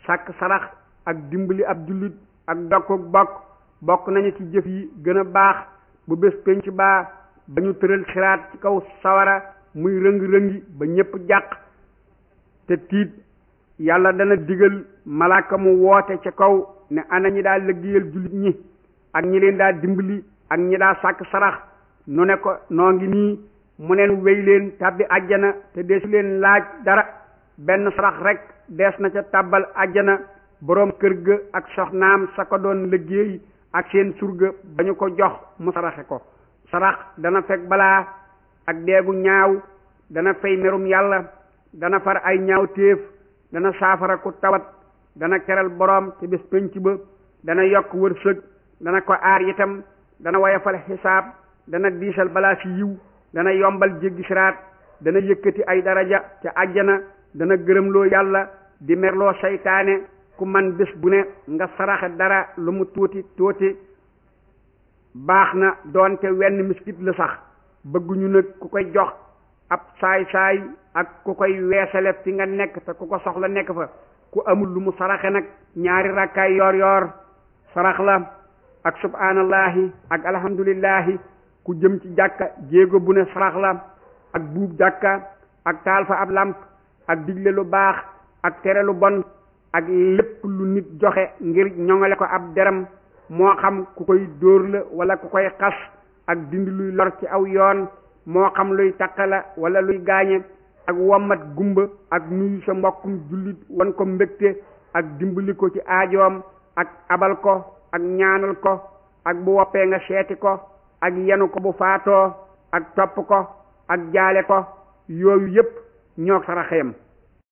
sàkk sarax ak dimbali ab jullit ak dokku bokk bokk nañu ci jëf yi gën a baax bu bés penc baa ba ñu tëral siraat ci kaw sawara muy rëng-rëngi ba ñépp jàq te tiit yàlla dana digal malaaka mu woote ca kaw ne ana ñi daa liggéeyal jullit ñi ak ñi leen daa dimbali ak ñi daa sàkk sarax nu ne ko noo ngi nii mu neen wéy leen tàbbi àjjana te deesu leen laaj dara benn sarax rek dees na ca tàbbal àjjana boroom kër ga ak soxnaam sa ko doon liggéey ak seen surga ba ñu ko jox mu saraxe ko sarax dana fekk balaa ak deegu ñaaw dana fay merum yàlla dana far ay ñaaw téef dana saafara ku tawat dana keral boroom te bés penc ba dana yokk wërsëg dana ko aar itam dana woyofal xisaab dana diisal balaa ci yiw dana yombal jéggi siraat dana yëkkati ay daraja ca àjjana dana gërëmloo yàlla di merloo seytaane ku man bés bu ne nga saraxe dara lu mu tuuti tuuti baax na doonte wenn miskit la sax bëgguñu nag ku koy jox ab saay-saay ak ku koy weesale fi nga nekk te ku ko soxla nekk fa ku amul lu mu saraxe nag ñaari rakkaay yoor yoor sarax la ak subhanallahi ak alhamdulillahi ku jëm ci jàkka jéego bu ne sarax la ak buub jàkka ak taal fa ab làmp ak digle lu baax ak tere lu bon ak lépp lu nit joxe ngir ñoŋale ko ab deram moo xam ku koy dóor la wala ku koy xas ak dindi luy lor ci aw yoon moo xam luy takka la wala luy gaañe ak wommat gumba ak nuyu sa mbokkum jullit wan ko mbégte ak dimbali ko ci aajoom ak abal ko ak ñaanal ko ak bu woppee nga seeti ko ak yenu ko bu faatoo ak topp ko ak jaale ko yooyu yépp ñoo saraxeem